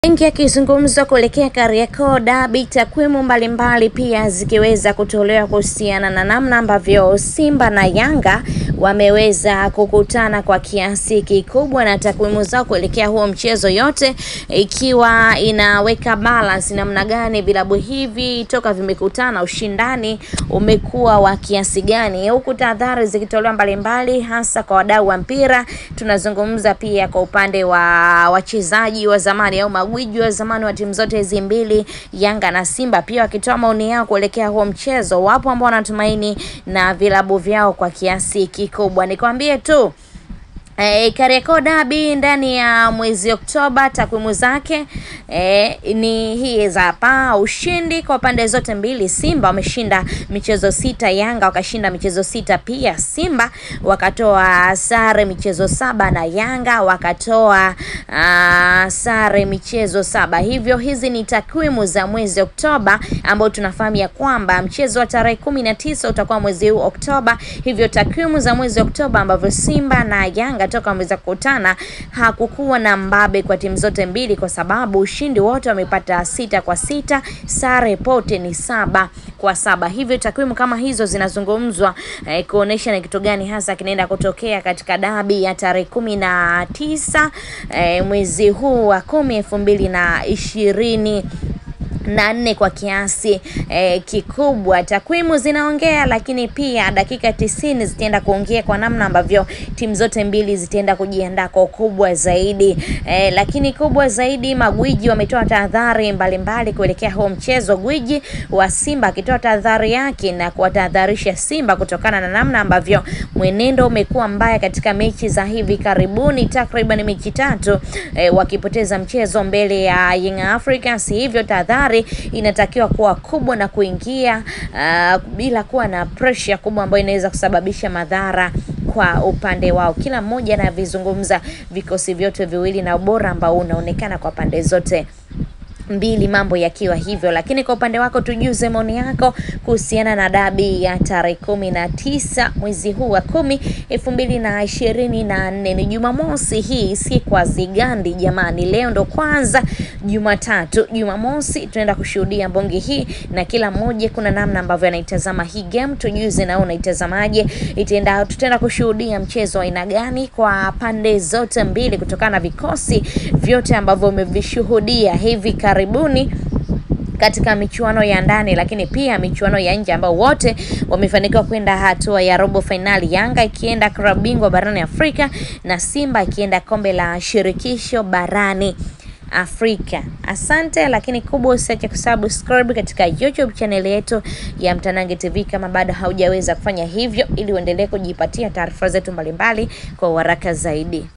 Mengi yakizungumzwa kuelekea Kariakoo Derby, takwimu mbalimbali pia zikiweza kutolewa kuhusiana na namna ambavyo Simba na Yanga wameweza kukutana kwa kiasi kikubwa, na takwimu zao kuelekea huo mchezo, yote ikiwa inaweka balance namna gani vilabu hivi toka vimekutana, ushindani umekuwa wa kiasi gani, huku tahadhari zikitolewa mbalimbali, hasa kwa wadau wa mpira. Tunazungumza pia kwa upande wa wachezaji wa zamani au magwiji wa zamani wa timu zote hizi mbili, Yanga na Simba, pia wakitoa maoni yao kuelekea huo mchezo. Wapo ambao wanatumaini na vilabu vyao kwa kiasi kikubwa. Nikwambie tu E, Kariakoo Derby ndani ya mwezi Oktoba, takwimu zake e, ni hii hapa. Ushindi kwa pande zote mbili, Simba wameshinda michezo sita, Yanga wakashinda michezo sita pia. Simba wakatoa sare michezo saba na Yanga wakatoa uh, sare michezo saba. Hivyo hizi ni takwimu za mwezi Oktoba ambao tunafahamu ya kwamba mchezo wa tarehe kumi na tisa utakuwa mwezi huu Oktoba. Hivyo takwimu za mwezi Oktoba ambavyo Simba na Yanga toka wameweza kukutana hakukuwa na mbabe kwa timu zote mbili, kwa sababu ushindi wote wamepata sita kwa sita, sare pote ni saba kwa saba. Hivyo takwimu kama hizo zinazungumzwa eh, kuonesha ni kitu gani hasa kinaenda kutokea katika dabi ya tarehe kumi na tisa eh, mwezi huu wa kumi elfu mbili na ishirini na nne kwa kiasi eh, kikubwa. Takwimu zinaongea, lakini pia dakika tisini zitaenda kuongea kwa namna ambavyo timu zote mbili zitaenda kujiandaa kwa ukubwa zaidi eh, lakini kubwa zaidi, magwiji wametoa tahadhari mbalimbali kuelekea huo mchezo. Gwiji wa Simba akitoa tahadhari yake na kuwatahadharisha Simba kutokana na namna ambavyo mwenendo umekuwa mbaya katika mechi za hivi karibuni, takriban mechi tatu eh, wakipoteza mchezo mbele ya Young Africans, hivyo tahadhari inatakiwa kuwa kubwa na kuingia uh, bila kuwa na pressure kubwa ambayo inaweza kusababisha madhara kwa upande wao. Kila mmoja anavizungumza vikosi vyote viwili na ubora ambao unaonekana kwa pande zote mbili mambo yakiwa hivyo, lakini kwa upande wako tujuze maoni yako kuhusiana na dabi ya tarehe kumi na tisa mwezi huu wa kumi elfu mbili na ishirini na nne ni Jumamosi. Hii si kwa zigandi jamani, leo ndo kwanza Jumatatu. Jumamosi tunaenda kushuhudia mbonge hii, na kila mmoja kuna namna ambavyo anaitazama hii game. Tujuze nao unaitazamaje? Itaenda, tutaenda kushuhudia mchezo wa aina gani kwa pande zote mbili, kutokana na vikosi vyote ambavyo umevishuhudia hivi karibuni katika michuano ya ndani lakini pia michuano ya nje ambao wote wamefanikiwa kwenda hatua ya robo fainali, Yanga ikienda klabu bingwa barani Afrika na Simba ikienda kombe la shirikisho barani Afrika. Asante, lakini kubwa usiache kusubscribe katika YouTube channel yetu ya Mtanange TV kama bado haujaweza kufanya hivyo, ili uendelee kujipatia taarifa zetu mbalimbali kwa haraka zaidi.